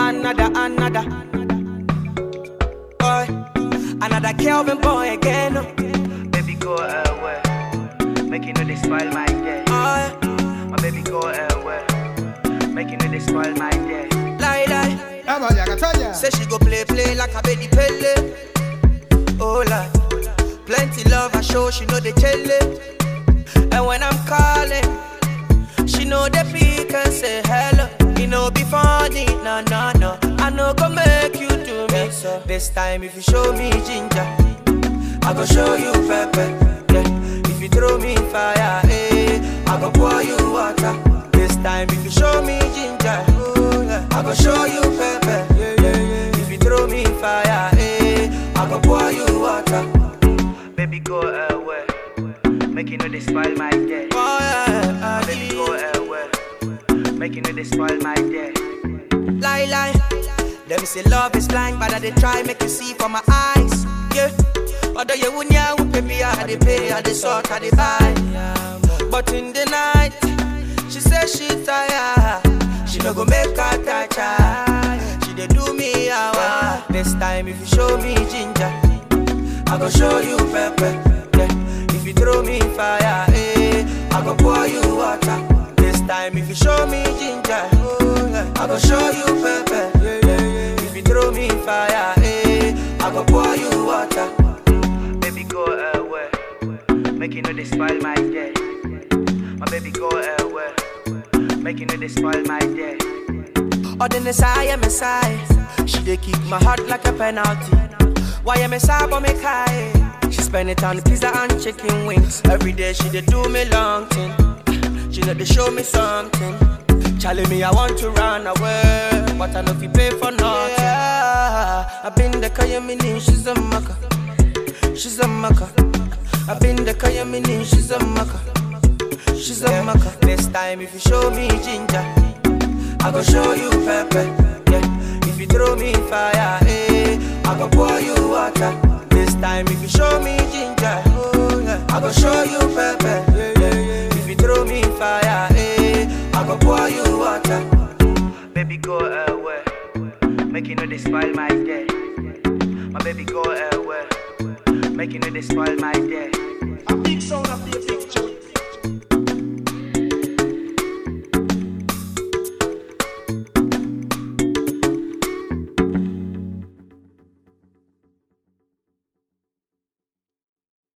another, another. Boy, another Kelvin boy again. Oh, Baby, go away. Make you know they spoil my day. yeah. My baby, go away. Make you know they spoil my day. lie, lie. Vamos allá, Catalla. Say she go play, play like a baby pele. Oh, Lord. Plenty love I show, she know the chele. And when I'm calling, she know the pick and say hello. You know be funny, no, no, no. I know go make you do me so. This time if you show me ginger, I go show you pepper. Yeah. If you throw me fire, eh, I go pour you water. This time if you show me ginger, oh, yeah, I go show you pepper. Yeah, yeah, yeah. If you throw me fire, eh, I go pour you water. Baby, go away. Make you know they spoil my day. Oh, yeah, My baby, go away. Make you know they spoil my day. lie, lie. Let me say love is blind, but I dey try make you see from my eyes. Yeah. Although you wouldn't yeah, baby, I dey pay, I dey sort, I dey buy. But in the night, she say she tired. She no go make her touch her. She dey do me hour. This time if you show me ginger, I go show you pepper. Yeah. If you throw me fire, eh, I go pour you water. This time if you show me ginger, oh, yeah, I go show you pepper. Yeah, yeah, yeah. If you throw me fire, eh, I go pour you water. Baby, go away. Make you know they spoil my day. My baby, go away. Make you know they spoil my day. Or the Messiah, Messiah. She dey kick my heart like a penalty. Why am I but me high? She spend it on pizza and chicken wings. Every day she dey do me long thing. She know they show me something. Charlie me, I want to run away, but I know if you pay for nothing. Yeah, I've been the Kayamini, she's a maka. She's a maka. I've been the Kayamini, she's a maka. She's a maka. This time if you show me ginger. I go show you pepper. Yeah. If you throw me fire, eh, I go pour you water. This time if you show me ginger, oh, yeah, I go show you pepper. Yeah, yeah, yeah. If you throw me fire, eh, I go pour you water. Baby, go away. Make you know they spoil my day. My baby, go away. Make you know they spoil my day. A big sound of the